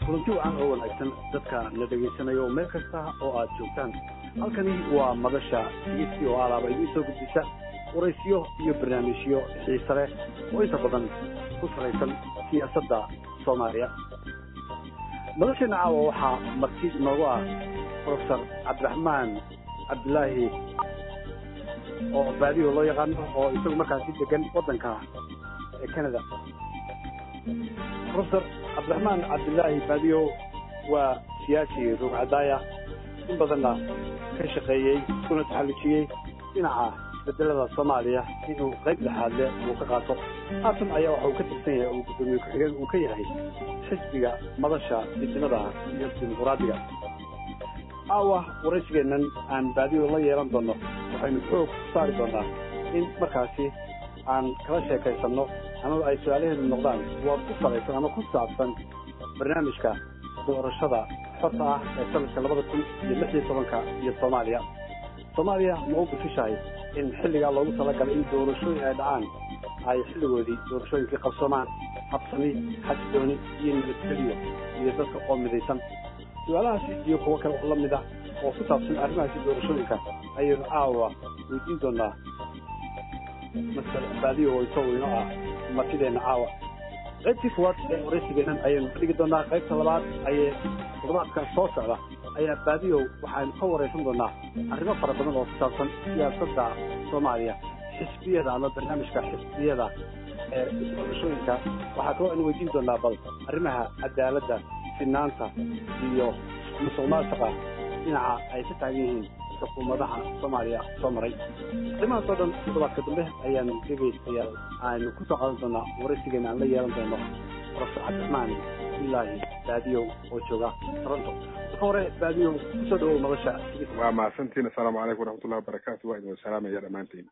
kulanti wacan oo wanaagsan dadka la dhegaysanayo meel kasta oo aad joogtaan halkani waa madasha dhegeysi oo alaaba idiin soo gudbisa waraysiyo iyo barnaamijyo xiise leh oo inta badan ku salaysan siyaasadda soomaaliya madasheena caawa waxaa marti noogu ah profesor cabdiraxmaan cabdilaahi oo baadiyo loo yaqaano oo isagu markaasi degan waddanka ee canada profesor cabdiraxmaan cabdilaahi baadiyo waa siyaasi rugcadaaya in badanna ka shaqeeyey kuna taxallujiyey dhinaca isbedelada soomaaliya inuu qayb dhexaadle uu ka qaato haatan ayaa waxa uu ka tirsan yahay uu guddoomiye ku-xigeen uu ka yahay xisbiga madasha midnimada iyo dimuquraadiga aawa waraysigeennan aan baadiyo la yeelan doono waxaynu xoog ku saari doonaa in markaasi aan kala sheekaysanno ama ay su-aalaheedu noqdaan kuwa ku salaysan ama ku saabsan barnaamijka doorashada xorta ah ee sanadka labada kun iyo lix iyo tobanka iyo soomaaliya soomaaliya ma u bufishahay in xilligaa loogu talagalay in doorashooyin ay dhacaan ay xilligoodii doorashooyinkii qabsoomaan habsami xasidooni iyo nabadgeliyo iyo dadka oo midaysan su-aalahaasi iyo kuwo kale oo la mid ah oo ku saabsan arrimahaasi doorashooyinka ayaynu caawa weydiin doonaa masal baadiyo oo isagu ino ah martideenna caawa qaybtii kuwaad ee waraysigeennan ayaynu ka dhigi doonaa qaybta labaad ayee toddobaadkan soo socda ayaa baadiyow waxaynu ka waraysan doonaa arrimo fara badan oo ku saabsan siyaasadda soomaaliya xisbiyada ama barnaamijka xisbiyada ee doorashooyinka waxaa kaloo aynu weydiin doonaa bal arrimaha cadaaladda sinaanta iyo musuq maasuqa dhinaca ay ka taagan yihiin xukuumadaha soomaaliya soo maray arrimahaas oo dhan toddobaadka dambe ayaanu dhegaystayaal aynu ku soo qaadan doonaa waraysigeena aan la yeelan doono profesor cabdiraxmaan ilaahi baadiyow oo jooga toronto marka hore baadiyow kusoo dhawow madasha waa mahadsantiin assalaamu calaykum waraxmatullahi wabarakaatu waa idin salaamaya dhammaantiin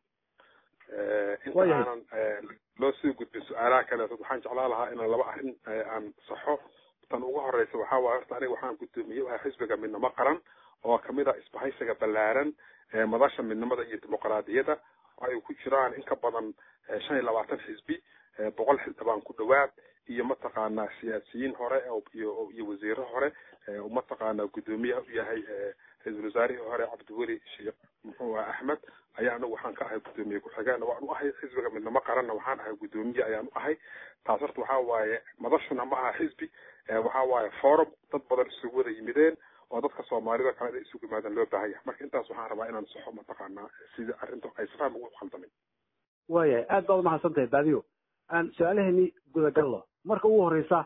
intaanan loo sii gudbin su-aalaha kaleeto waxaan jeclaan lahaa inaan laba arrin aan saxo tan ugu horeysa waxaa waay horta aniga waxaan guddoomiye wahay xisbiga midnimo qaran oo kamid ah isbahaysiga ballaaran ee madasha midnimada iyo dimuqraadiyadda oo ay ku jiraan in ka badan shan iyo labaatan xisbi boqol xildhibaan ku dhawaad iyo mataqaanaa siyaasiyiin hore iyo iyo wasiiro hore mataqaanaa guddoomiyaha u yahay ra-iisul wasaarihii hore cabdiweli sheekh muxuu ah axmed ayaa anagu waxaan ka ahay guddoomiye ku-xigeenna waan u ahay xisbiga midnimo qaranna waxaan ahay guddoomiye ayaan u ahay taas horta waxaa waaye madashuna ma aha xisbi waxaa waaye forum dad badan isugu wada yimideen oo dadka soomaalida kale inay isugu yimaadaan loo baahan yahay marka intaas waxaan rabaa inaan saxo mataqaanaa sida arrinta ay safaan ugu khaldamin waayahay aad baad umahadsan tahay baadiyo aan su-aalaheeni gudagallo marka ugu horeysa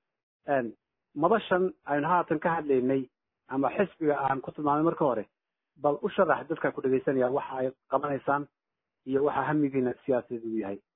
madashan aynu haatan ka hadlaynay ama xisbiga aan ku tilmaamay marka hore bal u sharax dadka ku dhegaysanaya waxa ay qabanaysaan iyo waxa hamigiina siyaasadeed uu yahay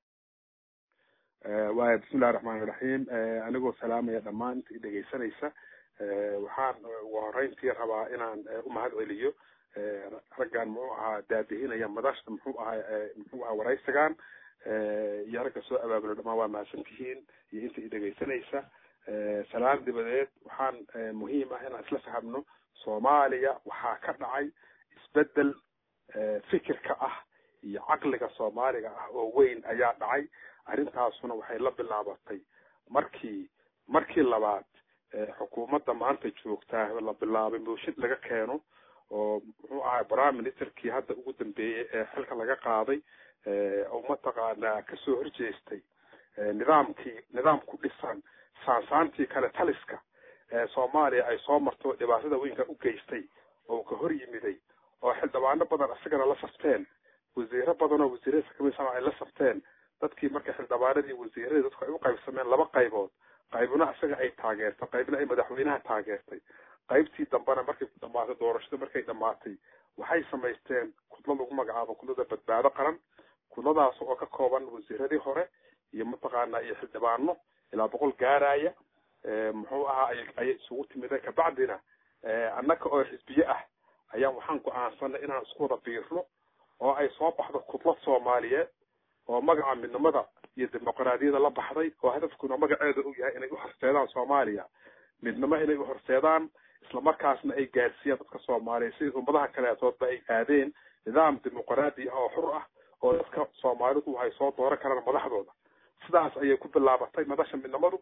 waaya bismillahi raxmaani raxiim anigoo salaamaya dhammaan inta i dhegaysanaysa waxaan ugu horeyntii rabaa inaan umahad celiyo raggan muxuu ahaa daadihinaya madashta muxuu ahaa muxuu ahaa waraysigan iyo ragga soo abaabulo dhamaan waa mahadsan tihiin iyo inta i dhegaysanaysa salaan dibadeed waxaan muhiim ah inaan isla fahamno soomaaliya waxaa ka dhacay isbedel fikirka ah iyo caqliga soomaaliga ah oo weyn ayaa dhacay arrintaasuna waxay la bilaabatay markii markii labaad xukuumadda maanta joogtaa la bilaabay mooshin laga keeno oo muxuu ahay prime ministerkii hadda ugu dambeeyey ee xilka laga qaaday oo mataqaanaa kasoo horjeestay nidaamkii nidaam ku dhisan saansaantii kale taliska ee soomaaliya ay soo marto dhibaatada weynka u geystay oo ka hor yimiday oo xildhibaano badan isagana la safteen wasiiro badan oo wasiirada kamisan ay la safteen dadkii marka xildhibaanadii wasiiradii dadku ay u qaybsameen laba qaybood qaybna isaga ay taageertay qaybna ay madaxweynaha taageertay qaybtii dambena markay ku dhamaatay doorashada markay dhamaatay waxay samaysteen kudlo lagu magacaabo kudlada badbaado qaran kudladaas oo ka kooban wasiiradii hore iyo mataqaanaa iyo xildhibaano ilaa boqol gaaraya muxuu ahaa ayay isugu timideen kabacdina annaka oo xisbiye ah ayaan waxaan go-aansanay inaan isku wada biirno oo ay soo baxdo kudlad soomaaliyeed oo magaca midnimada iyo dimuqraadiyada la baxday oo hadafkuna magaceeda uu yahay inay u horseedaan soomaaliya midnimo inay u horseedaan islamarkaasna ay gaadsiiyaan dadka soomaaliya sidii ummadaha kaleetoodba ay aadeen nidaam dimuqraadi ah oo xur ah oo dadka soomaalidu ay soo dooran karaan madaxdooda sidaas ayay ku bilaabatay madasha midnimadu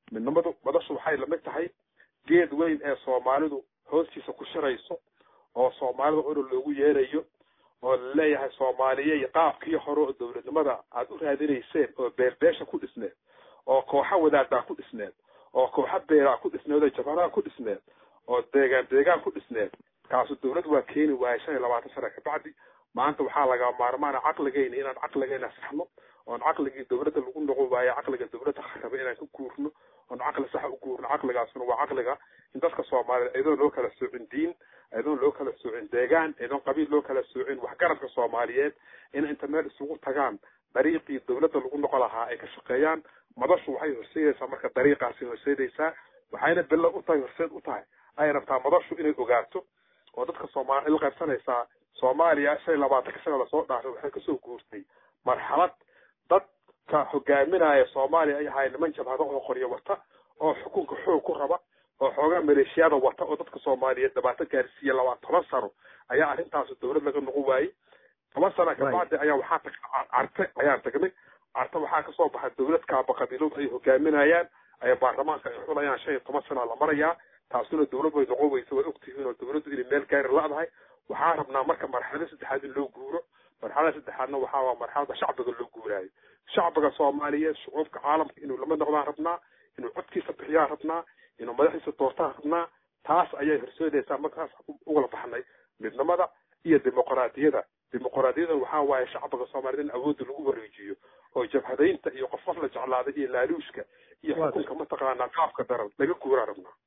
midnimadu madashu waxay lamid tahay geed weyn ee soomaalidu hoostiisa ku shirayso oo soomaalida orol loogu yeerayo oo laleeyahay soomaaliye qaabkii hore oo dowladnimada aad u raadinayseen oo beerbeesha ku dhisneed oo kooxa wadaadaa ku dhisneed oo kooxa beeraa ku dhisneed oo jabanaha ku dhisneed oo deegaan deegaan ku dhisneed kaasu dowlad waa keeni waayay shan iyo labaatan sana kabacdi maanta waxaa laga maarmaana caqligeyna inaan caqligeyna saxno oon caqligii dowladda lagu noqon waayo caqliga dowladda raba inaan ka guurno oon caqli saxa u guurno caqligaasuna waa caqliga in dadka soomaaliyeed iyadoon loo kala soocin diin iyadoon loo kala soocin deegaan iyadoon qabiil loo kala soocin waxgaradka soomaaliyeed in inta meel isugu tagaan dariiqii dowladda lagu noqon lahaa ay ka shaqeeyaan madashu waxay horseedaysaa marka dariiqaasi horseedaysaa waxayna bilo u tahay horseed u tahay ay rabtaa madashu inay ogaato oo dadka soomaali la qaybsanaysaa soomaaliya shan iyo labaatanka sana lasoo dhaafay waxay kasoo guurtay marxalad dadka hogaaminaya soomaaliya ay ahaay niman jabhado oo qoryo wata oo xukunka xoog ku raba oo xoogaa maleeshiyada wata oo dadka soomaaliyeed dhibaato gaarsiiya labaa toban sano ayaa arrintaasi dowlad laga noqon waayey toban sana kabacdi ayaa waxaa tag carte ayaan tagnay carte waxaa kasoo baxay dowlad kaaba qabiiladu ay hogaaminayaan ay baarlamaanka ay xulayaan shan iyo toban sana la marayaa taasuna dowlad way noqon weysa way ogtihiin oo dowladdu inay meel gaari la-dahay waxaa rabnaa marka marxalada saddexaad in loo guuro marxalada saddexaadna waxaa waa marxalada shacbiga loo guuraayo shacbiga soomaaliyeed shucuubka caalamka inuu lama noqdaan rabnaa inuu codkiisa bixiyaan rabnaa inuu madaxiisa doortaan rabnaa taas ayay horseedaysaa markaas ugala baxnay midnimada iyo dimuqraadiyada dimuqraadiyada waxaa waaye shacbiga soomaaliyed in awoodda lagu wareejiyo oo jabhadaynta iyo qof qof la jeclaaday iyo laaluushka iyo xukunka mataqaanaa qaafka daran laga guuraa rabnaa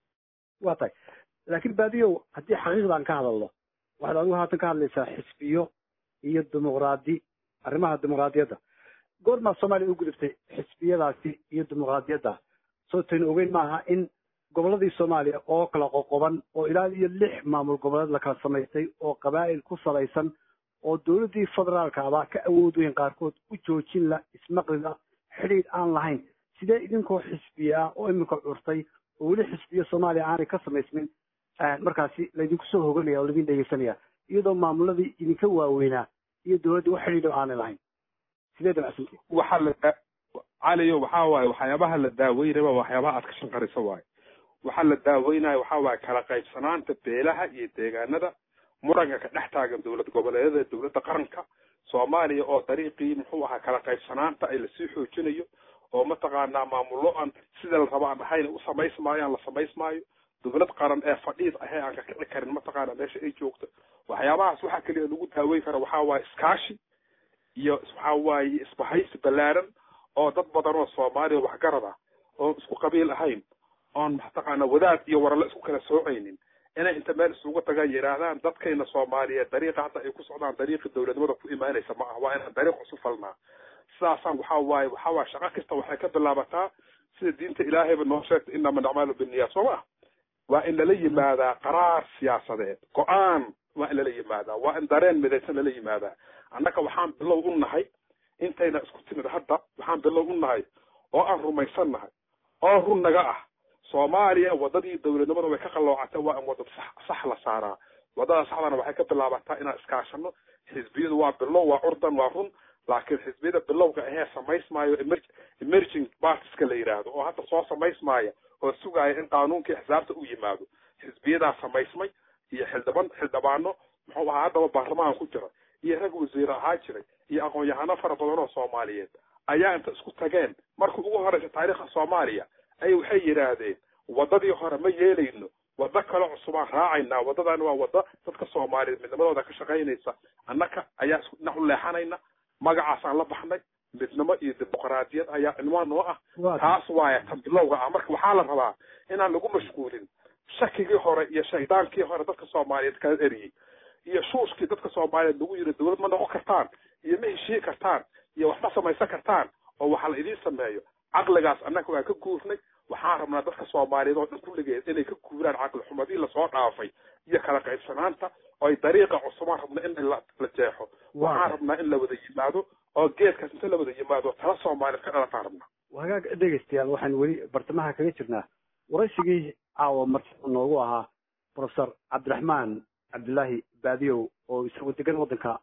waa tahay laakiin baadiyow haddii xaqiiqdan ka hadalno waxaad adigu haatan ka hadlaysaa xisbiyo iyo dimuqraadi arrimaha dimuqraadiyadda goormaa soomaaliya u gudubtay xisbiyadaasi iyo dimuqraadiyadda soo taynu ogeyn maaha in gobolladii soomaaliya oo kala qoqoban oo ilaa iyo lix maamul goboleed la kala samaystay oo qabaa'il ku salaysan oo dowladdii federaalka abaa ka awood weyn qaarkood u joojin la ismaqlida xidhiidh aan lahayn sidee idinkoo xisbiye ah oo iminka curtay oo weli xisbiyo soomaaliya aanay ka samaysmin markaasi laydinku soo hoganaya oo laydin dhegeysanaya iyadoo maamuladii idinka waaweynaa iyo dowladda wax xidhiidho aanay lahayn sidee damacsantii waxaa la caliyo waxaa waaye waxyaabaha la daaweynaba waxyaabaha aad ka shanqarisa waaye waxaa la daaweynaya waxaa waaye kala qaybsanaanta beelaha iyo deegaanada muranka ka dhex taagan dowlad goboleedyada dowladda qaranka soomaaliya oo dariiqii muxuu ahaa kala qaybsanaanta ay lasii xoojinayo oo mataqaanaa maamullo aan sida la rabo aan ahayn u samaysmaayo aan la samaysmaayo dowlad qaran ee fadhiid ahee aan ka kici karin mataqaana meesha ay joogto waxyaabahaas waxaa keliya lagu daaweyn kara waxaa waaye iskaashi iyo waxaa waaye isbahaysi ballaaran oo dad badan oo soomaaliya waxgarad ah oon isku qabiil ahayn oon mataqaana wadaad iyo warale isku kala soocaynin inay inta meel isugu tagaan yidhaahdaan dadkayna soomaaliyeed dariiqa hadda ay ku socdaan dariiqii dowladnimada ku imaanaysa ma ah waa inaan dariiq cusub falnaa sidaasaan waxaa waaye waxaa waaye shaqo kasta waxay ka bilaabataa sida diinta ilaahayba noo sheegtay inama nacmalu binniya soo ma waa in lala yimaadaa qaraar siyaasadeed go-aan waa in lala yimaadaa waa in dareen midaysan lala yimaadaa annaga waxaan bilow u nahay intayna isku timid hadda waxaan bilow u nahay oo aan rumaysan nahay oo run naga ah soomaaliya wadadii dowladnimada way ka qalloocatay waa in wadad sax sax la saaraa wadada saxdana waxay ka bilaabataa inaan iskaashano xisbiyadu waa bilow waa curdan waa run laakiin xisbiyada bilowga ahee samaysmaayo emerging partiska la yidhaahdo oo hadda soo samaysmaaya oo sugaaya in qaanuunkii xisaabta u yimaado xisbiyadaa samaysmay iyo xildhiban xildhibaano muxuu ahaa haddaba baarlamaan ku jira iyo rag wasiire ahaa jiray iyo aqoon-yahano fara badan oo soomaaliyeed ayaa inta isku tageen markii ugu horeysa taariikhda soomaaliya ay waxay yidhaahdeen wadadii hore ma yeelayno wado kale cusubaan raacaynaa wadadani waa wado dadka soomaaliyeed midnimadooda ka shaqaynaysa annaka ayaa isku dhinac u leexanayna magacaasaan la baxnay midnimo iyo dimuqraadiyad ayaa cinwaan noo ah taas waaya tan bilowga ah marka waxaa la rabaa inaan lagu mashquulin shakigii hore iyo shaydaankii hore dadka soomaaliyeed kala eriyey iyo shuushkii dadka soomaaliyeed lagu yiri dowlad ma noqon kartaan iyo ma heshii kartaan iyo wax ma samaysan kartaan oo waxa la idiin sameeyo caqligaas annaga waan ka guurnay waxaan rabnaa dadka soomaaliyeed oo dhan kulligeed inay ka guuraan caqli xumadii lasoo dhaafay iyo kala qaybsanaanta oo ay dariiqa cusubaan rabna in la jeexo waxaan rabnaa in la wada yimaado oo geedkaas inta la wada yimaado tala soomaaliyeed ka dhalataan rabnaa hagaag dhegeystayaal waxaan weli bartamaha kaga jirnaa waraysigii caawa martida noogu ahaa professor cabdiraxmaan cabdullaahi baadiyow oo isagu degan waddanka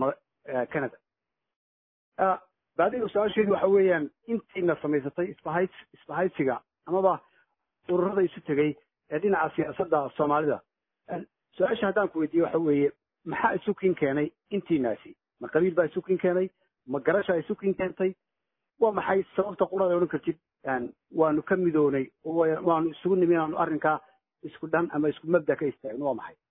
canada baadiyow su-aasheedu waxa weeyaan intiina samaysatay isbahays isbahaysiga amaba ururada isu tegey ee dhinaca siyaasadda soomaalida su-aasha haddaan ku weydiiye waxa weeye maxaa isu kin keenay intiinaasi ma qabiil baa isu kin keenay ma garashaa isu kin keentay waa maxay sababta qurada odhan kartid waanu ka midoonay waanu isugu nimi inaanu arrinkaa isku dhan ama isku mabda ka istaagno waa maxay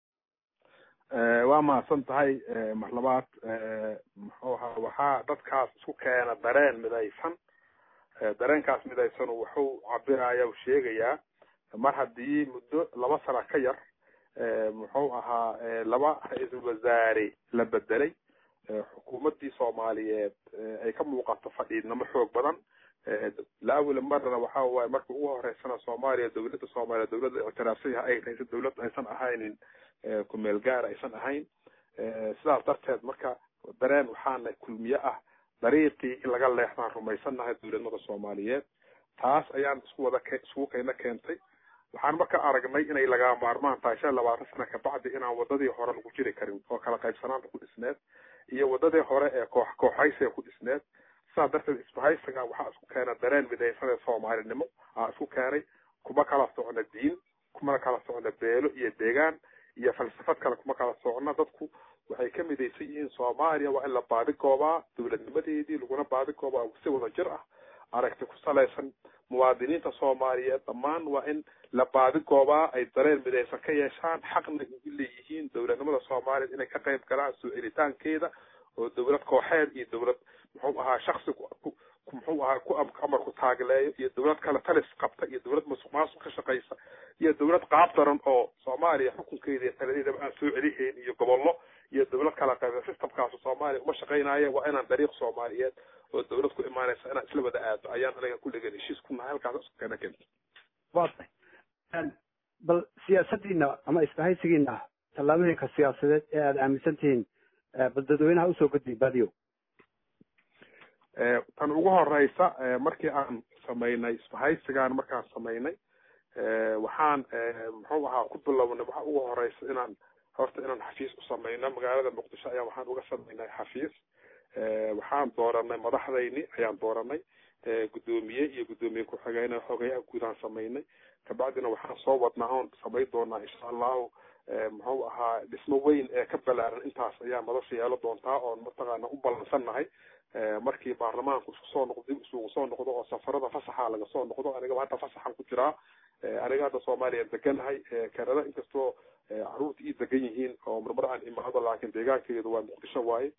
waa mahadsan tahay mar labaad muxuu ahaa waxaa dadkaas isku keena dareen midaysan dareenkaas midaysan wuxuu cabiraya u sheegayaa mar haddii muddo laba sana ka yar muxuu ahaa laba ra-iisul wasaare la bedelay xukuumaddii soomaaliyeed ay ka muuqato fadhiidnimo xoog badan laawila marna waxa waaye marka ugu horeysana soomaaliya dawladda soomaaliya dawladda ictiraafsan yahay ay tahayse dawlad aysan ahaynin kumeel gaar aysan ahayn sidaas darteed marka dareen waxaana kulmiye ah dariiqii in laga leexdaan rumaysannahay dawladnimada soomaaliyeed taas ayaan isku wada iskugu kayna keentay waxaan marka aragnay inay lagaa maarmaan tahay shan labaatan sana kabacdi inaan wadadii hore lagu jiri karin oo kala qaybsanaanta ku dhisneed iyo wadadii hore ee koox kooxaysiga ku dhisneed sidaas darteed isbahaysiga waxaa isku keena dareen midaysan ee soomaalinimo aa isku keenay kuma kala socno diin kumana kala socno beelo iyo deegaan iyo falsafad kale kuma kala socno dadku waxay ka midaysan yihiin soomaaliya waa in la baadigoobaa dawladnimadeedii laguna baadigoobaa si wada jir ah aragti ku salaysan muwaadiniinta soomaaliyeed dhammaan waa in la baadigoobaa ay dareen midaysan ka yeeshaan xaqna ugu leeyihiin dawladnimada soomaaliyeed inay ka qayb galaan soo celitaankeeda oo dawlad kooxeed iyo dawlad muxuu ahaa shaksi muxuu ahaa ku amar ku taagleeyo iyo dawlad kale talis qabta iyo dawlad masuq maasuq ka shaqaysa iyo dawlad qaab daran oo soomaaliya xukunkeeda iyo taladeedaba aan soo celihayn iyo gobollo iyo dawlad kala qayba systemkaas soomaaliya uma shaqaynaya waa inaan dariiq soomaaliyeed oo dawlad ku imaanaysa inaan isla wada aado ayaan aniga kulligan heshiis ku nahay halkaas isku keena keenta waa tahay bal siyaasadiina ama isbahaysigiina tallaabooyinka siyaasadeed ee aada aaminsan tihiin bal dadweynaha usoo gudbi badiyo tan ugu horeysa markii aan samaynay isbahaysigaan markaan samaynay waxaan muxuu ahaa ku bilownay waxa ugu horeysa inaan horta inaan xafiis u samayno magaalada muqdisho ayaa waxaan uga samaynay xafiis waxaan dooranay madaxdayni ayaan dooranay guddoomiye iyo guddoomiye ku-xigeyne xogeyaha guudaan samaynay kabacdina waxaan soo wadnaa oon samayn doonaa insha allahu muxuu ahaa dhismo weyn ee ka balaaran intaas ayaa madasha yeelo doontaa oon mataqaana u ballansannahay markii baarlamaanku isku soo noqdo dib isugu soo noqdo oo safarada fasaxa laga soo noqdo anigaba hadda fasaxan ku jiraa aniga hadda soomaaliya deganahay kanada inkastoo caruurta ii degan yihiin oo marmar aan imaado laakiin deegaankeedu waa muqdisho waaye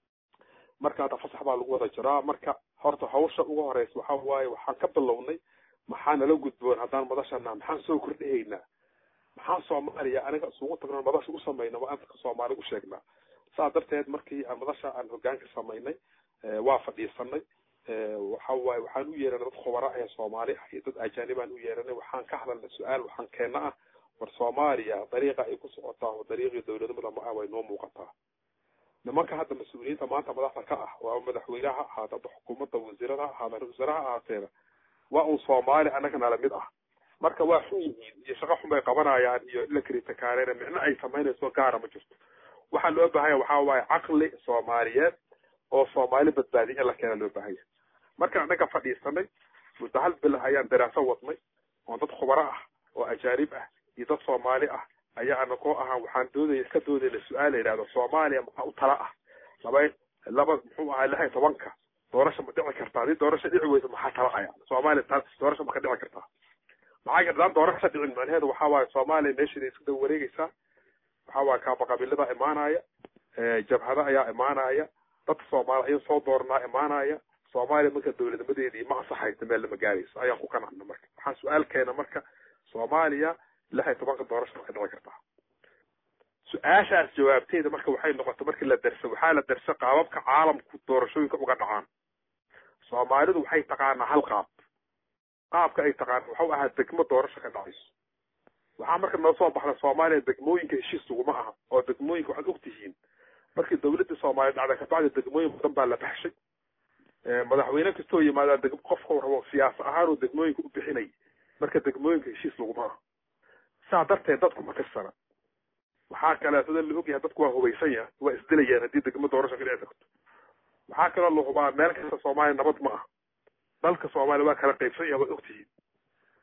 marka hadda fasax baa lagu wada jiraa marka horta hawsha ugu horeysa waxa waaye waxaan ka bilownay maxaa nala gudboon haddaan madashana maxaan soo kordhihaynaa maxaan soomaaliya aniga isugu tagno madasha u samayna waa anka soomaali u sheegnaa saas darteed markii aan madasha aan hogaanka samaynay waa fadhiisanay waxa waaye waxaan u yeeranay dad khubara ee soomaali ah iyo dad ajaanibaan u yeeranay waxaan ka hadalnay su-aal waxaan keena ah war soomaaliya dariiqa ay ku socotaa oo dariiqii dawladnimada ma ah way noo muuqataa nimanka hadda mas-uuliyiinta maanta madaxda ka ah waa madaxweyneha ha ahaada hadda xukuumadda wasiirada ha ahaada ra-isul wasaaraha ahaateena waa un soomaali annaga nala mid ah marka waa xun yihiin iyo shaqo xun bay qabanayaan iyo ila kritikaareena micno ay samaynayso gaara ma jirto waxaa loo baahanya waxaa waaye caqli soomaaliyeed oo soomaali badbaadiya in la keena loo baahanya marka annaga fadhiisanay muddo hal bil ayaan daraaso wadnay oon dad khubaro ah oo ajaanib ah iyo dad soomaali ah ayaa anakoo ahaa waxaan doodaya ka doodayna su-aal la yidhahdo soomaaliya maxaa u tala ah laba laba muxuu ahaa lix iyo tobanka doorasha ma dhici kartaa haddii doorasha dhici weyso maxaa tala aya soomaaliya doorasha ma ka dhici kartaa maxaa yardaan doorasha dhicin macnaheedu waxaa waaye soomaaliya meesheeda isku daba wareegeysaa waxaa waaye kaabaqabiilada imaanaya jabhada ayaa imaanaya dadka soomaali ayaa soo dooranaa imaanaya soomaaliya marka dawladnimadeedii ma ansaxaysa meel lama gaarayso ayaan ku qanacna marka waxaan su-aal keena marka soomaaliya lix iyo tobanka doorasha ma ka dhici kartaa su-aashaas jawaabteeda marka waxay noqotay markii la darsa waxaa la darsa qaababka caalamku doorashooyinka uga dhacaan soomaalidu waxay taqaanaa hal qaab qaabka ay taqaana waxau ahaa degmo doorasho ka dhacayso waxaa marka noo soo baxda soomaaliya degmooyinka heshiis laguma aha oo degmooyinka waxaad ogtihiin markii dawladda soomaaliya dhacday kabacdi degmooyin badan baa la baxshay madaxweyne kastoo yimaadaa deg qofka rabo siyaasa ahaanuu degmooyinka u bixinay marka degmooyinka heshiis laguma aha saa darteed dadku ma tirsana waxaa kaleetada la ogyahay dadku waa hubaysan yahay waa isdilayaan haddii degmo doorasho ka dhici karto waxaa kaloo la hubaa meel kasta soomaaliya nabad ma ah dalka soomaaliya waa kala qaybsan yahay waad ogtihiin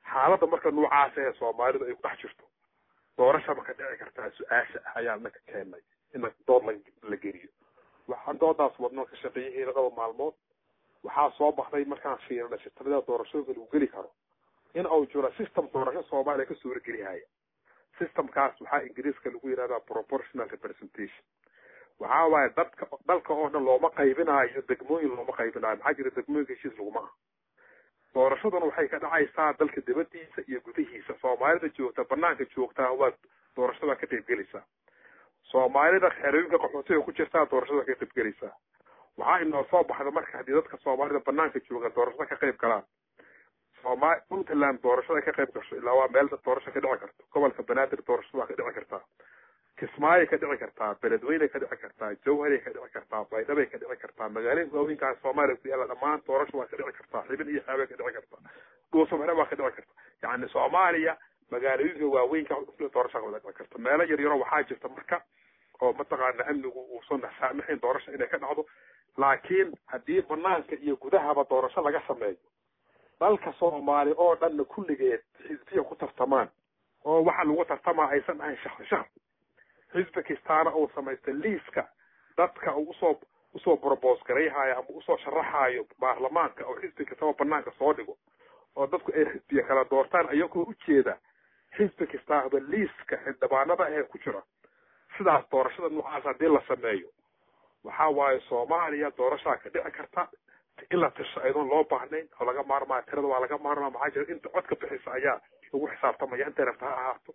xaaladda marka noocaas ee soomaalidu ay ku dhex jirto doorasha ma ka dhici kartaa su-aasha ah ayaa naka keenay in dood la geliyo waxaan doodaas wadno ka shaqeeyaheeda dhowr maalmood waxaa soo baxday markaan fiirinay sitamada doorashooyinka lagu geli karo in uu jiro system doorasho soomaaliya ka suuragelihaya systemkaas waxaa ingiriiska lagu yidhahdaa proportional representation waxaa waaye dadka dalka oo dhan looma qaybinaayo degmooyin looma qaybinaayo maxaa jira degmooyinka heshiis laguma aha doorashaduna waxay ka dhacaysaa dalka dibadiisa iyo gudihiisa soomaalida joogta banaanka joogtaa waa doorashada ka qaybgelaysaa soomaalida xerooyinka qaxootiga ku jirtaa doorashada ka qaybgelaysaa waxaa inoo soo baxda marka haddii dadka soomaalida banaanka jooga doorashada ka qayb galaan sooma puntland doorashada ka qayb gasho ilaa waa meel doorasho ka dhici karto gobolka banaadir doorashada waa ka dhici kartaa kismaayo ka dhici kartaa beledweyne ka dhici kartaa jawharay ka dhici kartaa baydhabay ka dhici kartaa magaalooyinka waaweynkaas soomaaliya ku yaalla dhammaan doorasho waa ka dhici kartaa xibin iyo xeebay ka dhici kartaa dhuusamare waa ka dhici karta yacni soomaaliya magaalooyinka waaweynka doorasho ka dhici karta meelo yar yaro waxaa jirta marka oo mataqaana amnigu uusan saamaxayn doorasho inay ka dhacdo laakiin haddii banaanka iyo gudahaba doorasho laga sameeyo dalka soomaali oo dhanna kulligeed xisbiya ku tartamaan oo waxa lagu tartamaa aysan ahayn shahri shahr xisbi kastaana uu samaysta liiska dadka uu usoo usoo brobos garayhayo ama usoo sharaxayo baarlamaanka oo xisbi kastaba banaanka soo dhigo oo dadku ay xisbiya kala doortaan ayagoo ujeeda xisbi kastaaba liiska xildhibaanada ahee ku jira sidaas doorashada noocaas haddii la sameeyo waxaa waaye soomaaliya doorashaa ka dhici karta in la tisho aydoon loo baahnayn oo laga maarmaya tirada waa laga maarmaya maxaa jira inta codka bixisa ayaa lagu xisaabtamaya intay rabta ha ahaato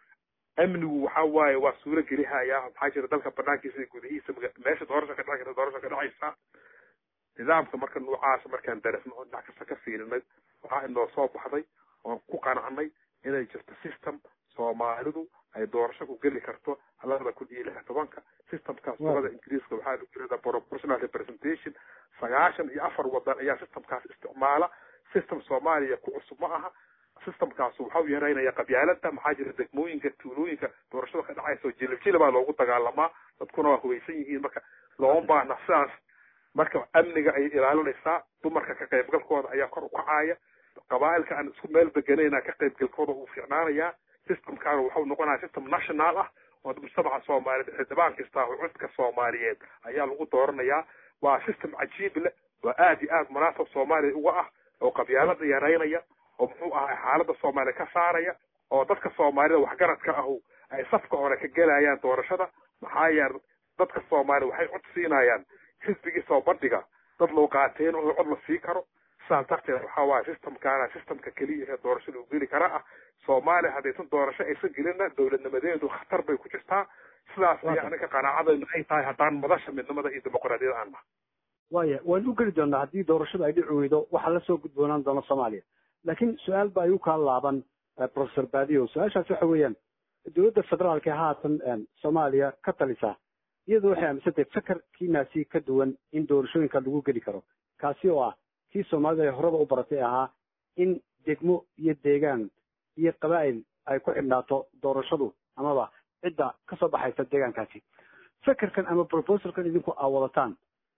amnigu waxa waaye waa suuro gelihaya maxaa jira dalka banaankiisa iyo gudihiisa meesha doorasha ka dhici karta doorasha ka dhacaysa nidaamka marka noocaas markaan darasno oo dhinac kasta ka fiirinay waxaa inoo soo baxday oon ku qanacnay inay jirto system soomaalidu ay doorasho ku geli karto labada kun iyo lix tobanka systemkaas dalada ingiriiska waxaa lagu yirahdaa proportional representation sagaashan iyo afar wadan ayaa systemkaas isticmaala system soomaaliya ku cusub ma aha systemkaas waxau yareynaya qabyaalada maxaa jira degmooyinka tuulooyinka doorashada ka dhacaysa jilib jilibaa loogu dagaalamaa dadkuna waa hubaysan yihiin marka looma baahna sidaas marka amniga ayay ilaalinaysaa dumarka ka qaybgalkooda ayaa kor u kacaya qabaa'ilka aan isku meel deganayna ka qaybgalkooda uu fiicnaanayaa systemkaana waxau noqonaya system national ah oo mujtamaca soomaaliyeed xildhibaan kasta oo codka soomaaliyeed ayaa lagu dooranayaa waa system cajiib leh oo aad iyo aad munaasab soomaaliya uga ah oo qabyaalada yareynaya oo muxuu ahay xaalada soomaaliya ka saaraya oo dadka soomaalida waxgaradka ahu ay safka hore ka gelayaan doorashada maxaa yeele dadka soomaaliya waxay cod siinayaan xisbigii soo bandhiga dad loo qaateen oo cod la sii karo sidaas darteed waxaa waaye systemkaana systemka keliya ee doorasho lagu geli kara ah soomaaliya haddaysan doorasho aysan gelinna dowladnimadeedu khatar bay ku jirtaa sidaas ayaa anaga qanaacadaynu ay tahay haddaan madasha midnimada iyo dimuqraadiyada aan nahay waya waan u geli doonaa haddii doorashadu ay dhici weydo waxaa lasoo gudboonaan doona soomaaliya laakiin su-aal ba ay u kala laaban professor badio su-aashaas waxa weeyaan dowladda federaalka haatan soomaaliya ka talisa iyadu waxay aaminsantahay fakarkiinaasi ka duwan in doorashooyinka lagu geli karo kaasi oo ah kii soomaalida ay horeba u baratay ahaa in degmo iyo deegaan iyo qabaa'il ay ku xidhnaato doorashadu amaba cidda kasoo baxaysa deegaankaasi fakerkan ama proposalkan idinku aa wadataan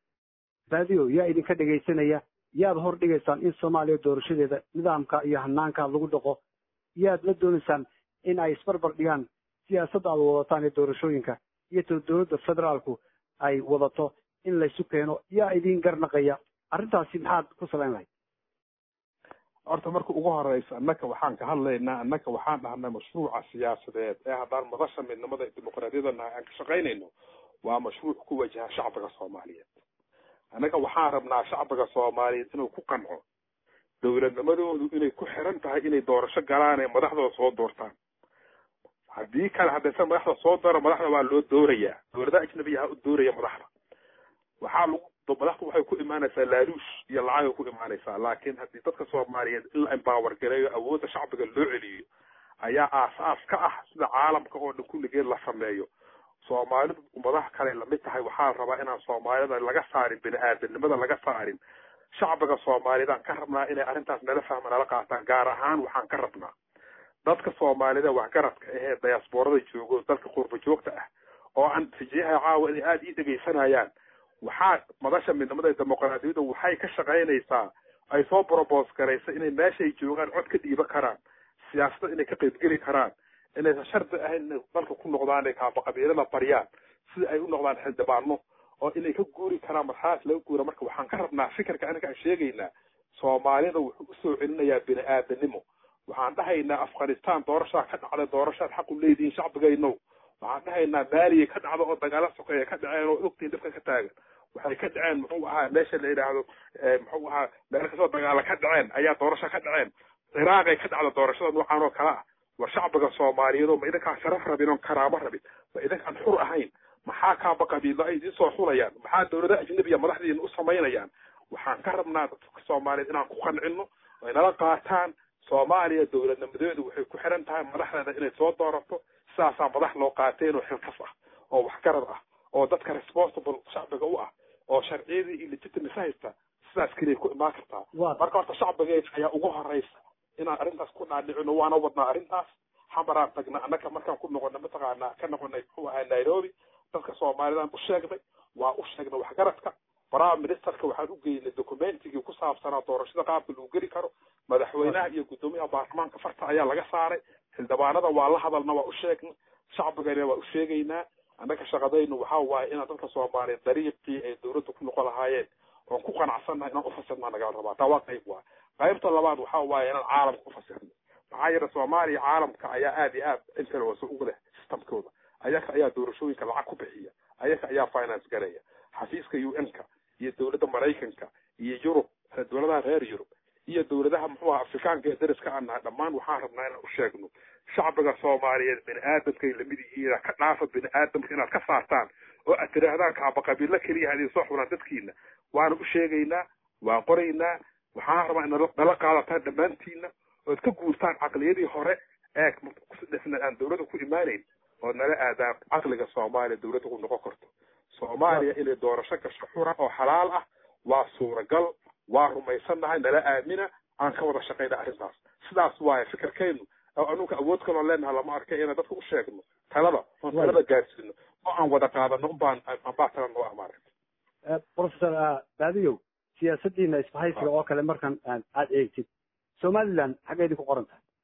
badio yaa idinka dhegaysanaya yaad hor dhigaysaan in soomaaliya doorashadeeda nidaamka iyo hanaanka lagu dhaqo yaad la doonaysaan in ay isbarbar dhigaan siyaasadda aad wadataan ee doorashooyinka iyo to dowladda federaalku ay wadato in laysu keeno yaa idin garnaqaya arrintaasi maxaad ku salayn lahayd horta marka ugu horeysa annaka waxaan ka hadlaynaa annaka waxaan dhahnay mashruuca siyaasadeed ee haddaan madasha midnimada dimuqraadiyada nahay aan ka shaqaynayno waa mashruuc ku wajaha shacbiga soomaaliyeed annaga waxaan rabnaa shacbiga soomaaliyeed inuu ku qanco dowladnimadoodu inay ku xiran tahay inay doorasho galaan ee madaxdooda soo doortaan haddii kale haddaysan madaxda soo dooro madaxda waa loo doorayaa dowladaha ajnabiyaha u dooraya madaxda waxaa lagu madaxdu waxay ku imaanaysaa laaluush iyo lacagay ku imaanaysaa laakiin haddii dadka soomaaliyeed in la empower gareeyo awoodda shacbiga loo celiyo ayaa aasaas ka ah sida caalamka oo dhan kulligeed la sameeyo soomaalidu ummadaha kale lamid tahay waxaa la rabaa inaan soomaalida laga saarin bini aadanimada laga saarin shacbiga soomaaliyeed aan ka rabnaa inay arrintaas nala fahma nala qaataan gaar ahaan waxaan ka rabnaa dadka soomaalida waxgaradka ahee diasporada joogo dalka qurba joogta ah oo aan fijiyaha caawa inay aada ii dhegaysanayaan waxaa madasha midnimada dimuqraadiyadda waxay ka shaqaynaysaa ay soo brobos garaysa inay meeshay joogaan cod ka dhiiban karaan siyaasada inay ka qaybgeli karaan inaysan shardi ahayn inay dalka ku noqdaan ay kaaba qabiilada baryaan sida ay u noqdaan xildhibaano oo inay ka guuri karaan marxalaas laga guura marka waxaan ka rabnaa fikirka anaga aan sheegaynaa soomaalida wuxuu usoo celinayaa bini aadanimo waxaan dhahaynaa afghanistan doorashaa ka dhacday doorashaad xaq u leedihiin shacbigaynow waxaan dhahaynaa maaliya ka dhacda oo dagaala sokeeya ka dhaceen oo ogtiin dhibka ka taagan waxay ka dhaceen muxuu ahaa meesha la yidhaahdo muxuu ahaa meel kastoo dagaala ka dhaceen ayaa doorasho ka dhaceen ciraaqay ka dhacda doorashada noocan oo kale ah war shacbiga soomaaliyeed oo ma idinkaan sharaf rabin oon karaamo rabin ma idinkaan xur ahayn maxaa kaaba qabiilo ay idiin soo xulayaan maxaa dowlada ajnabiya madaxdiina u samaynayaan waxaan ka rabnaa dadka soomaaliyeed inaan ku qancino ay nala qaataan soomaaliya dowladnimadeedu waxay ku xiran tahay madaxdeeda inay soo doorato sidaasaa madax loo qaateen oo xilkas ah oo waxgarad ah oo dadka responsible shacbiga u ah oo sharciyadii iyo legitimacy haysta sidaas keliya ku imaan kartaa marka horta shacbigeed ayaa ugu horeysa inaan arrintaas ku dhaadhicino waana wadnaa arrintaas xamaraan tagna annaka markaan ku noqona mataqaanaa ka noqonay muxuu ahaa nairobi dadka soomaalidaan u sheegnay waa u sheegnay waxgaradka prime ministerka waxaan u geynay documentigii ku saabsanaa doorashada qaabka lagu geli karo madaxweynaha iyo guddoomiyaha baarlamaanka farta ayaa laga saaray xildhibaanada waa la hadalna waa u sheegnay shacbigana waa u sheegaynaa annaga shaqadaynu waxaa waaye inaan dadka soomaaliyeed dariiqii ay dowladda ku noqon lahaayeen oon ku qanacsannahay inaan ufasirnaa nagala rabaa taa waa qayb waay qaybta labaad waxaa waaye inaan caalamka ufasirno maxaa yeele soomaaliya caalamka ayaa aada iyo aad influence ugu leh systemkooda ayaka ayaa doorashooyinka lacag ku bixiya ayaka ayaa finance garaya xafiiska u n-ka iyo dowladda maraykanka iyo yurub dowladaha reer yurub iyo dowladaha muxuu aha afrikaanka ee dariska aan nahay dhammaan waxaan rabnaa inaan u sheegno shacbiga soomaaliyeed bini aadamkay lamid yihiin ka dhaafa bini aadamka inaad ka saartaan oo aad tidhaahdaan kaaba qabiilo keliya hadii soo xulaan dadkiina waana u sheegaynaa waan qoraynaa waxaan rabaa in nala qaadataan dhammaantiina ood ka guurtaan caqliyadii hore ee dhifna aan dowladda ku imaanayn ood nala aadaan caqliga soomaaliya dowladda ku noqon karto soomaaliya inay doorasho gasho xura oo xalaal ah waa suuragal waa rumaysannahay nala aamina aan ka wada shaqayna arrintaas sidaas waaye fikirkaynu oo anuga awood kaloo leenaha lama arkay inaan dadka u sheegno talada oon talada gaarsiino oo aan wada qaadano unbaan anbaa tala noo amaaragta professor baadiyow siyaasadiina isbahaysiga oo kale markan aad eegtid somaliland xaggeydii ku qoran tahay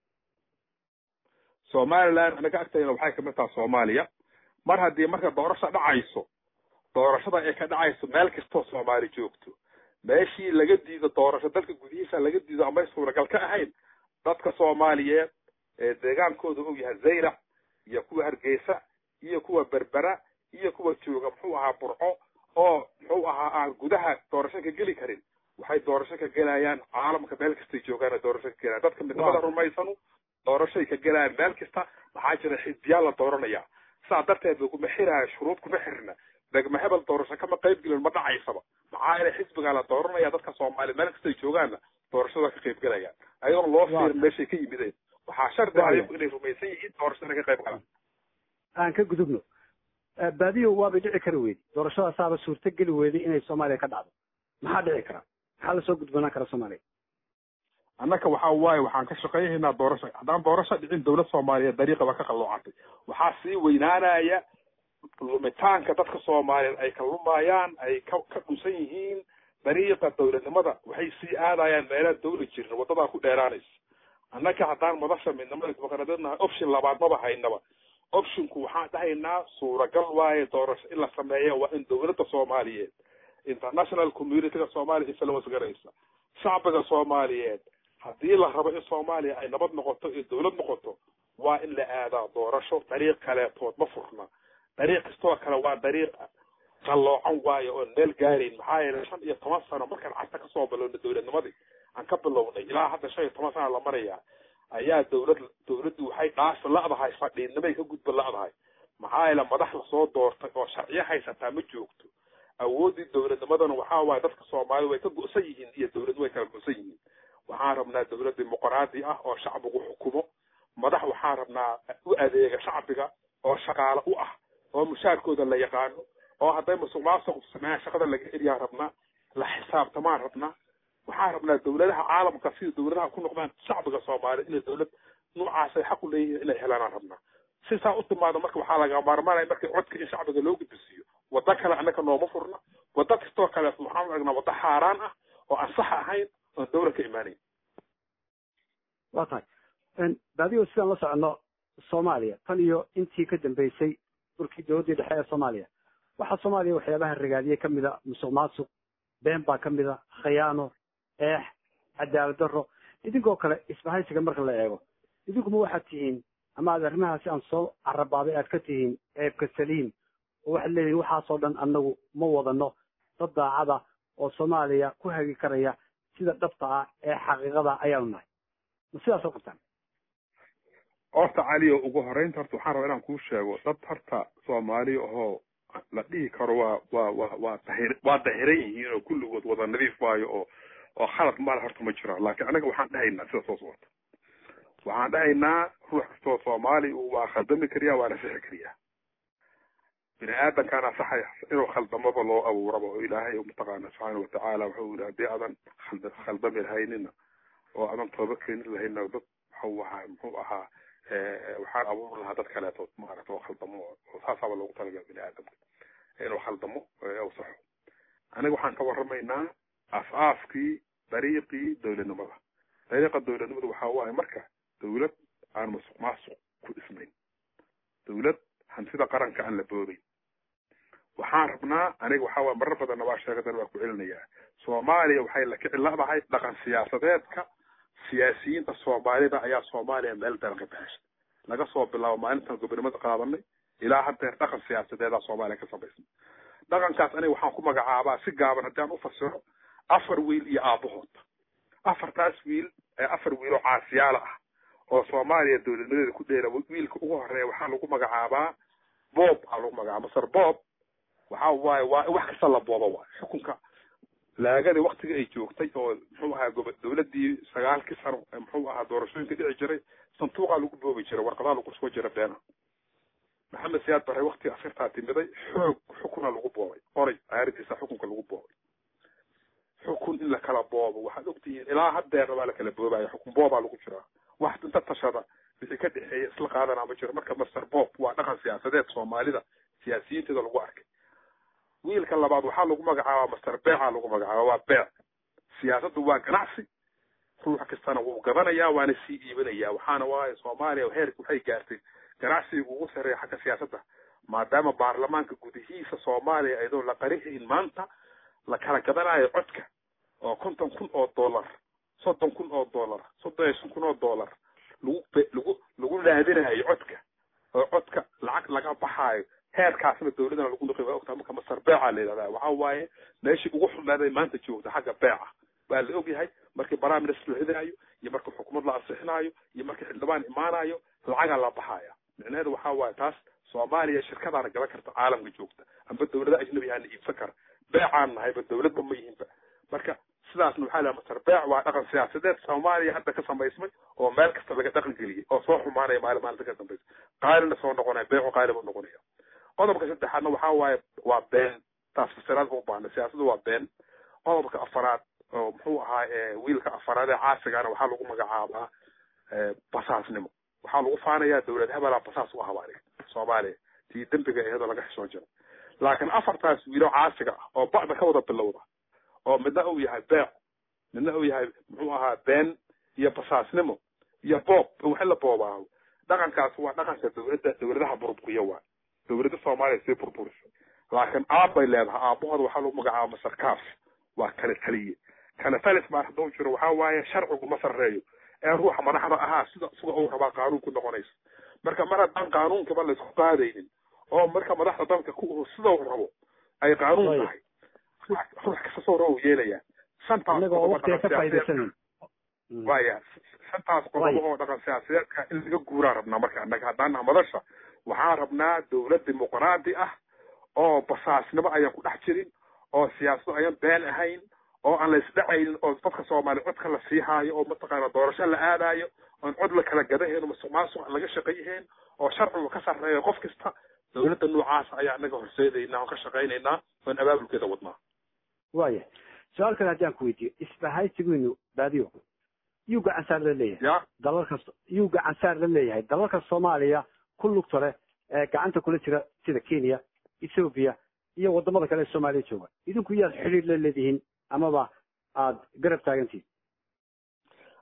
somaliland anaga agtayna waxay kamid tahay soomaaliya mar haddii marka doorasho dhacayso doorashada ay ka dhacayso meel kastoo soomaali joogto meeshii laga diido doorasho dalka gudihiisa laga diido amay suuragal ka ahayn dadka soomaaliyeed ee deegaankooda og yahay zayrac iyo kuwa hargeysa iyo kuwa berbera iyo kuwa jooga muxuu ahaa burco oo muxuu ahaa aan gudaha doorasho ka geli karin waxay doorasho ka gelayaan caalamka meel kastay joogaan doorasho ka gelayaan dadka midnimada rumaysanu doorashoay ka gelayaan meel kasta maxaa jira xisbiyaa la dooranaya saa darteed laguma xiraayo shuruud kuma xirna degma hebel doorasho kama qayb gelin ma dhacaysaba maxaa yeele xisbigaa la dooranaya dadka soomaaliya meel kastay joogaanna doorashada ka qayb gelayaan ayadoon loo fiirin meeshay ka yimideen waxaa shardi ayagu inay rumaysan yihiin doorashada ka qayb galaan aan ka gudubno baadiyo waabay dhici kari weydi doorashadaasaaba suurto geli weyday inay soomaaliya ka dhacdo maxaa dhici kara maxaa lasoo gudbanaan kara soomaaliya annaka waxa waaye waxaan ka shaqaynaynaa doorasho haddaan doorasho dhicin dowlad soomaaliyeed dariiqaba ka qalloocatay waxaa sii weynaanaya lumitaanka dadka soomaaliyeed ay ka lumayaan ay ka ka dhusan yihiin dariiqa dowladnimada waxay sii aadayaan meelaha dawla jirin wadadaa ku dheeraanaysa annaka haddaan madasha midnimada dimuqraadiyadnahay option labaad maba haynaba optionku waxaan dhahaynaa suuragal waaye doorasho in la sameeyo waa in dowladda soomaaliyeed international communityga soomaaliya influence garaysa shacbiga soomaaliyeed haddii la rabo in soomaaliya ay nabad noqoto iyo dowlad noqoto waa in la aadaa doorasho dariiq kaleetood ma furna dariiq kastoo kale waa dariiq qalloocan waayo oon meel gaarayn maxaa yeelay shan iyo toban sano markaan cagta kasoo bilowna dowladnimadii aan ka bilownay ilaa hadda shan iyo toban sana la marayaa ayaa dowlad dowladdu waxay dhaafi la'dahay fadhiidnimay ka gudba la'dahay maxaa yeele madax lasoo doortay oo sharciyo haysataa ma joogto awooddii dowladnimadana waxaa waaye dadka soomaalida way ka go'san yihiin iyo dowladdu way kala go'san yihiin waxaan rabnaa dowlad dimuqraadi ah oo shacbigu xukumo madax waxaan rabnaa u adeega shacbiga oo shaqaale u ah oo mushaarkooda la yaqaano oo hadday musuq maasuq sameeyaan shaqada laga eriyaan rabnaa la xisaabtamaan rabnaa waxaan rabnaa dowladaha caalamka sida dowladaha ku noqdaan shacbiga soomaaliya inay dowlad noocaasay xaq u leeyihiin inay helaanaan rabnaa si saa u timaado marka waxaa laga maarmaanaya markii codka in shacbiga loo gudbisiiyo waddo kale annaka nooma furna waddo kastoo kale waxaan aragnaa waddo xaaraan ah oo aan sax ahayn oon dawlad ka imaanayn waa tahay baadiyo sidaan la soconno soomaaliya tan iyo intii ka dambeysay dhulkii dowladdii dhexe ee soomaaliya waxaa soomaaliya waxyaabaha ragaadiyey ka mida musuq maasuq been baa ka mida khayaano eex cadaalad darro idinkoo kale isbahaysiga marka la eego idinkuma waxaad tihiin ama aad arrimahaasi aan soo carabaaday aad ka tihiin ceebka saliim oo waxaad leeyihin waxaasoo dhan annagu ma wadano dad daacada oo soomaaliya ku hagi karaya sida dhabta ah ee xaqiiqada ayaanu nahay ma sidaasoo qabtaan horta cali oo ugu horeynta horta waxaan rabaa inaan kuu sheego dad horta soomaaliya ahoo la dhihi karo waa waa waa waa dahir waa dahiran yihiin oo kulligood wada nadiif waayo oo oo khalad mala horta ma jiraan laakiin anaga waxaan dhahaynaa sida soo socota waxaan dhahaynaa ruux kastoo soomaali waa khaldami kariyaa waana sixi kariyaa bini aadamkaana saxay inuu khaldamaba loo abuuraba oo ilaahay mataqaana subxaana watacaala wuxuu yidhi haddii aadan khald khaldami lahaynina oo aadan tooba keenin lahayna dad waxuu ahaa muxuu ahaa waxaan abuuri lahaa dad kaleeto maarata oo khaldamo oo saasaaba loogu talagala bini aadamka inuu khaldamo u saxo aniga waxaan ka waramaynaa as-aaskii dariiqii dowladnimada dariiqa dowladnimada waxaa waaye marka dowlad aan masuq maasuq ku dhisnayn dowlad hantida qaranka aan la boobayn waxaan rabnaa aniga waxaa waye marar badanna waa sheegadan waa ku celinayaa soomaaliya waxay la kici ladahay dhaqan siyaasadeedka siyaasiyiinta soomaalida ayaa soomaaliya meel daran ka baxeshay laga soo bilaabo maalintan gobonimada qaadanay ilaa haddeer dhaqan siyaasadeedaa soomaaliya ka samaysnay dhaqankaas aniga waxaan ku magacaabaa si gaaban haddii aan ufasiro afar wiil iyo aabahood afartaas wiil ee afar wiil oo caasiyaala ah oo soomaaliya dowladnimadeeda ku dheera wiilka ugu horeeya waxaa lagu magacaabaa boob aa lagu magacaaba masar boob waxa waaye waa wax kasta la booba waay xukunka laagadii waktiga ay joogtay oo muxuu ahaa gobo dowladii sagaalkii sano muxuu ahaa doorashooyinka dhici jiray santuuqaa lagu boobi jiray warqadaa lagu soo jira beena maxamed siyaad bare waktiga asirtaa timiday xoog xukuna lagu boobay qoray caaridiisa xukunka lagu boobay xukun in la kala boobo waxaad ogtihiin ilaa haddeerna waa la kala boobaya xukun boobaa lagu jiraa wax inta tashada wixii ka dhexeeya isla qaadanaa ma jiro marka master bob waa dhaqan siyaasadeed soomaalida siyaasiyiinteeda lagu arkay wiilka labaad waxaa lagu magacaabaa master beeca lagu magacaaba waa beec siyaasaddu waa ganacsi ruux kastana wuu gadanayaa waana sii iibinayaa waxaana waaye soomaaliya heerka waxay gaartay ganacsiga ugu sarreeya xagga siyaasadda maadaama baarlamaanka gudihiisa soomaaliya iyadoo la qarihayn maanta la kala gadanayo codka oo konton kun oo dollar soddon kun oo dollar soddon iyo shan kun oo dollar lagu lagu lagu raadinayo codka oo codka lacag laga baxaayo heerkaasna dowladana lagu noqi waa ogtaa marka masar beeca la yidhahdaa waxaa waaye meeshii ugu xumaaday maanta joogta xagga beeca waa la ogyahay markii baraaminister la ridaayo iyo markii xukuumad la ansixinaayo iyo markii xildhibaan imaanayo lacagaa la baxaya micnaheedu waxaa waaye taas soomaaliya shirkadaana gaban karta caalamka joogta amba dowlada ajnabi aana iibsan kara beecaan nahayba dowladba ma yihinba marka sidaasna waxaa laha masar beec waa dhaqan siyaasadeed soomaaliya hadda ka samaysmay oo meel kasta laga dhaqan geliyay oo soo xumaanaya maalin maalinta ka dambaysa qaalina soo noqonaya beecu qaali buu noqonaya qodobka saddexaadna waxaa waaye waa been taas fasiraad u baahna siyaasaddu waa been qodobka afaraad oo muxuu ahaa wiilka afaraad ee caasigana waxaa lagu magacaabaa basaasnimo waxaa lagu faanayaa dowlad hebelaa basaas u ahaba aniga soomaaliya tii dembiga iyadoo laga xishoo jiro laakiin afartaas wiilo caasiga ah oo bacda ka wada bilowda oo midna uu yahay beec midna uu yahay muxuu ahaa been iyo basaasnimo iyo boob wax la boobaaho dhaqankaas waa dhaqanka dowladda dowladaha burburkiya waa dowladda soomaaliya sii burburisay laakiin aabbay leedahay aabbahooda waxaa lagu magacaaba masarkaaf waa kale taliye kale talis baa hadduu jiro waxaa waaye sharcigu ma sarreeyo ee ruuxa madaxda ahaa sida suga uu rabaa qaanuunku noqonaysa marka mar haddaan qaanuunkaba laysku qaadaynin oo marka madaxda dalka ku sida uu rabo ay qaanuun tahay ruux kasta soo rabo yeelayaa waya shantaas qodobo oo dhaqan siyaasadeedka in laga guuraan rabnaa marka annaga haddaan naha madasha waxaan rabnaa dowlad dimuqraadi ah oo basaasnimo ayaan ku dhex jirin oo siyaasado ayaan been ahayn oo aan la isdhacaynin oo dadka soomaaliya codka la siihaayo oo mataqaana doorasho la aadayo oon cod la kala gadahayn oo masuq maasuq aan laga shaqayhayn oo sharcigu ka sarreeyo qof kasta dowladda noocaas ayaa anaga horseedaynaa oon ka shaqaynaynaa oon abaabulkeeda wadnaa waya su-aal kale haddii aan ku weydiiyo isbahaysigiinu baadiyo yuu gacansaar la leeyahay ya dalalka yuu gacansaar la leeyahay dalalka soomaaliya ku lugta leh ee gacanta kula jira sida kenya ethoobia iyo wadamada kale ee soomaaliya jooga idinku yaad xidhiir la leedihiin amaba aada garab taagantihin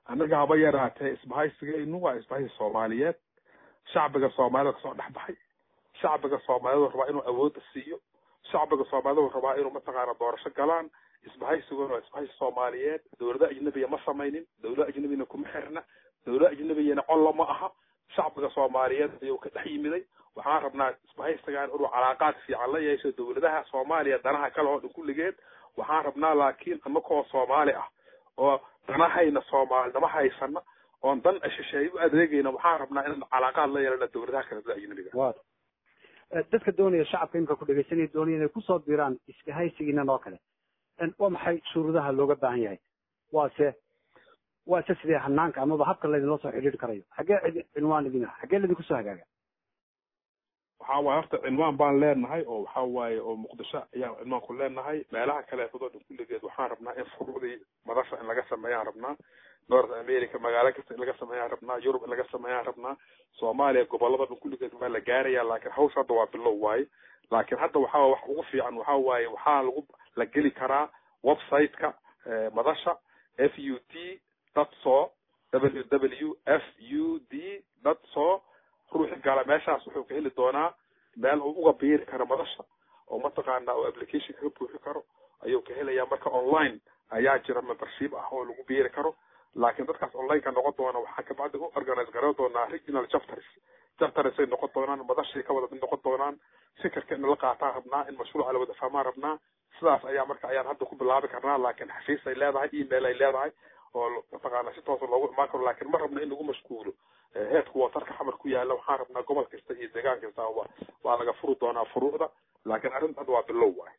annaga haba yaraatee isbahaysigaynu waa isbahaysi soomaaliyeed shacbiga soomaalida kasoo dhex baxay shacbiga soomaalida rabaa inuu awoodda siiyo shacbiga soomaalida rabaa inuu mataqaana doorasho galaan isbahaysiguna waa isbahaysi soomaaliyeed dowlada ajnabiya ma samaynin dowlada ajnabiyana kuma xirna dowlada ajnabiyana collo ma aha shacbiga soomaaliyeed ayuu ka dhex yimiday waxaan rabnaa isbahaysigan inuu calaaqaad fiican la yeesho dowladaha soomaaliya danaha kale oo dhan kulligeed waxaan rabnaa laakiin anakoo soomaali ah oo danahayna soomaalinimo haysana oon dan shisheeye u adeegayna waxaan rabnaa inaan calaaqaad la yeelana dowladaha kale dowlada ajnabiga wa dadka doonaya shacabka imika ku dhegeysanaya doonaya inay kusoo diraan iskahaysigiinan oo kale waa maxay shuruudaha looga baahan yahay waase waa se sidee hanaanka amaba habka laydinla soo xidhiiri karayo xaggee cinwaan idin ah xaggee laydinku soo hagaaga waxa waaye horta cinwaan baan leenahay oo waxa waaye oo muqdisho ayaan cinwaan ku leenahay meelaha kaleetadoo dhan kulligeed waxaan rabnaa in furuudii madasha in laga sameeyaan rabnaa north america magaalo kasta in laga sameeyaan rabnaa yurub in laga sameeyaan rabnaa soomaaliya gobolada dhan kulligeed waa la gaaraya laakiin hawsha hadda waa bilow waaye laakiin hadda waxaa wax ugu fiican waxa waaye waxaa lagu la geli karaa website-ka madasha f u t dot so w w f u d dot so ruuxi gala meeshaas wuxuu ka heli doonaa meel uu uga biiri karo madasha oo mataqaana oo application kaga buuxi karo ayuu ka helayaa marka online ayaa jira membership ah oo lagu biiri karo laakiin dadkaas onlineka noqon doona waxaa kabacdi u organize garan doonaa regional chapters chaptersay noqon doonaan madashay ka wada mid noqon doonaan fikirka in la qaataan rabnaa in mashruuca la wada fahmaan rabnaa sidaas ayaa marka ayaan hadda ku bilaabi karnaa laakiin xafiis ay leedahay email ay leedahay oo mataqaana si toosa loogu imaan karo laakiin ma rabna in lagu mashquulo heedku watarka xamar ku yaala waxaan rabnaa gobol kasta iyo deegaan kasta waa waa laga furi doonaa furuucda laakiin arrinta hadda waa bilow waay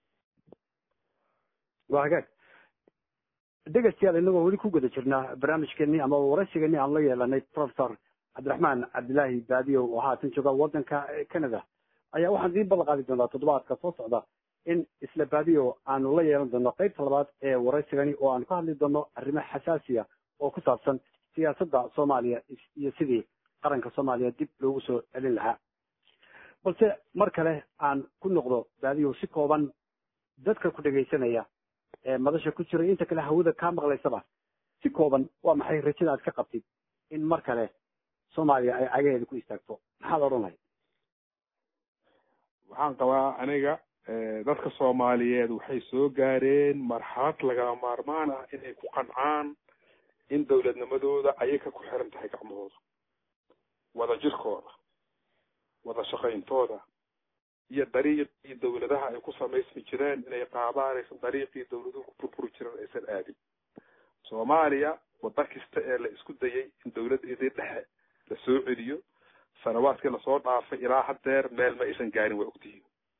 waa hagaag dhegeystayaal inagoo weli ku guda jirnaa barnaamijkeenii ama waraysigeenii aan la yeelanay professor cabdiraxmaan cabdilaahi baadiyo oo haatan jooga waddanka canada ayaa waxaan idiin ballan qaadi doonaa toddobaadka soo socda in isla baadiyo aanu la yeelan doono qeybta labaad ee waraysigani oo aanu ka hadli doono arrimo xasaasiya oo ku saabsan siyaasadda soomaaliya iyo sidii qaranka soomaaliya dib loogu soo celin lahaa balse mar kale aan ku noqdo baadiyo si kooban dadka ku dhegaysanaya ee madasha ku jira inta kale hawada kaa maqlaysaba si kooban waa maxay rajada aad ka qabtid in mar kale soomaaliya ay cagaheeda ku istaagto maxaad odhan lahayd waxaan qabaa aniga dadka soomaaliyeed waxay soo gaareen marxalad lagama maarmaan ah inay ku qancaan in dowladnimadooda ayaga ku xiran tahay gacmahooda wada jirkooda wada shaqayntooda iyo dariiqii dowladaha ay ku samaysmi jireen inay qaadaan aysan dariiqii dowladuhu ku burburi jireen aysan aadin soomaaliya wadda kasta ee la isku dayay in dowladeedii dhexe la soo celiyo sanawaadkii lasoo dhaafay ilaa haddeer meel ma aysan gaarin waa ogtihiin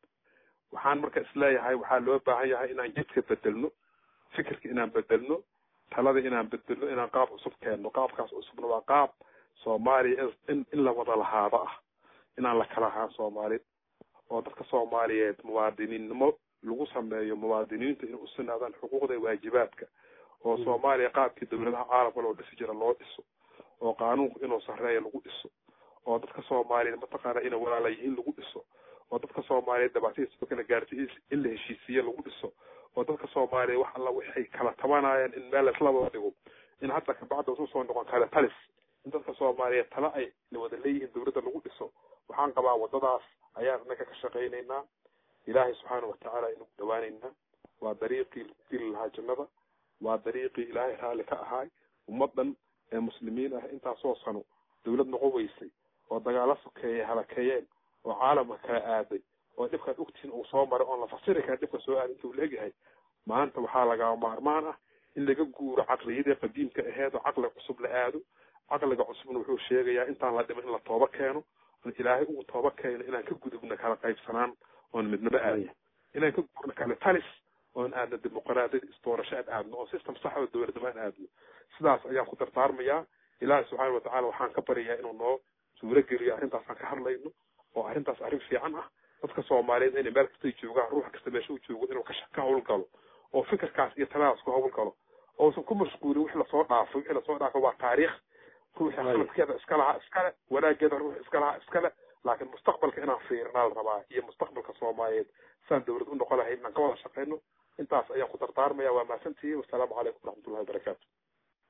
waxaan marka isleeyahay waxaa loo baahan yahay inaan jidka bedelno fikirka inaan bedelno talada inaan bedelno inaan qaab cusub keenno qaabkaas cusubna waa qaab soomaaliya in in la wada lahaado ah inaan la kala ahaan soomaalid oo dadka soomaaliyeed muwaadiniinnimo lagu sameeyo muwaadiniinta inay u sinaadaan xuquuqda iyo waajibaadka oo soomaaliya qaabkii dowladaha caalamka loo dhisi jira loo dhiso oo qaanuunku inuu sarreeya lagu dhiso oo dadka soomaaliyeed mataqaana inay walaala yihiin lagu dhiso oo dadka soomaaliyeed dhibaatadiisa kala gaartay in la heshiisiye lagu dhiso oo dadka soomaaliyeed wax alla waxay kala tabanayaan in meel laisla wada dhigo in hadda kabacda usu soo noqon kale talis in dadka soomaaliyeed tala ay wada leeyihiin dowladda lagu dhiso waxaan qabaa waddadaas ayaan inaga ka shaqaynaynaa ilaahay subxaana watacaala inagu dhawaanaynaa waa dariiqii lagu geli lahaa jannada waa dariiqii ilaahay raalli ka ahaay ummaddan ee muslimiin ah intaasoo sano dowlad noqon weysay oo dagaalo sokeeyey halakeeyeen oo caalamka kala aaday oo dhibkaad ogtihiin uu soo maray oon la fasiri kara dhibka soo aaday intuu leegyahay maanta waxaa lagaa maarmaan ah in laga guuro caqliyadii qadiimka aheed oo caqli cusub la aado caqliga cusubna wuxuu sheegayaa intaan la dhiman in la tooba keeno oon ilaahay ugu tooba keeno inaan ka gudubno kala qaybsanaan oon midnimo aadno inaan ka guurno kale talis oon aadno dimuqraadiyad isdoorasho aan aadno oon system sax oo dowladnimo aan aadno sidaas ayaan ku dardaarmayaa ilaahay subxaana watacaala waxaan ka baryayaa inuu noo suuro geliyo arrintaasaan ka hadlayno oo arrintaas arrin fiican ah dadka soomaaliyeed inay meel kastay joogaan ruux kasta meesha u joogo inuu ka hawlgalo oo fikirkaas iyo taladaas ku hawlgalo oosan ku mashquulin wix lasoo dhaafay wixii lasoo dhaafay waa taariikh ruuxa khaladkeeda iska lahaa iskale wanaageeda ruux iska lahaa iskale laakiin mustaqbalka inaan fiirinaa la rabaa iyo mustaqbalka soomaaliyeed saan dowlad u noqon lahayd inaan ka wada shaqeyno intaas ayaan ku dardaarmaya waa mahadsantihiin wasalaamu calaykum waraxmatullahi wabarakaatu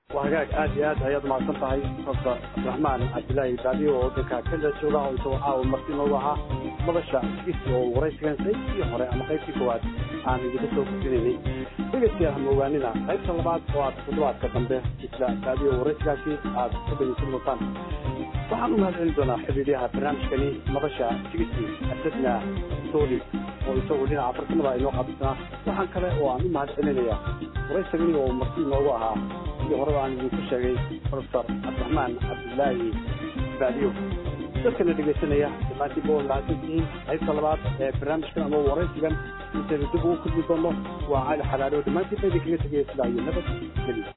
waa hagaag aad iyo aad ayaad umahadsan tahay profesor cabdiraxmaan cabdilaahi baadiyo oo waddanka kenya jooga oo isagoo caawa marti noogu ahaa madasha sigisi oo waraysigan qaybtii hore ama qaybtii koowaad aan idinka soo gudbinaynay dhegeystayaal hama ogaanina qaybta labaad oo aad toddobaadka dambe isla baadiyo waraysigaasi aad ka dhegeysan doontaan waxaan u mahad celin doonaa xidhiidyaha barnaamijkani madasha sigisi asadna sooli oo isagoo dhinaca farsamada inoo qaabisnaa waxaan kale oo aan u mahad celinayaa waraysigani oo marti noogu ahaa sidii horeba aan idinku sheegay profesor cabdiraxmaan cabdilaahi baadiyo dadkana dhegaysanaya dhammaantiinba oo mahadsantihiin qaybta labaad ee barnaamijkan ama waraysigan intaynu dib ugu kulmi doono waa cali xalaalo dhammaantiin ba idinkaga tegaya sidaa iyo nabad geliya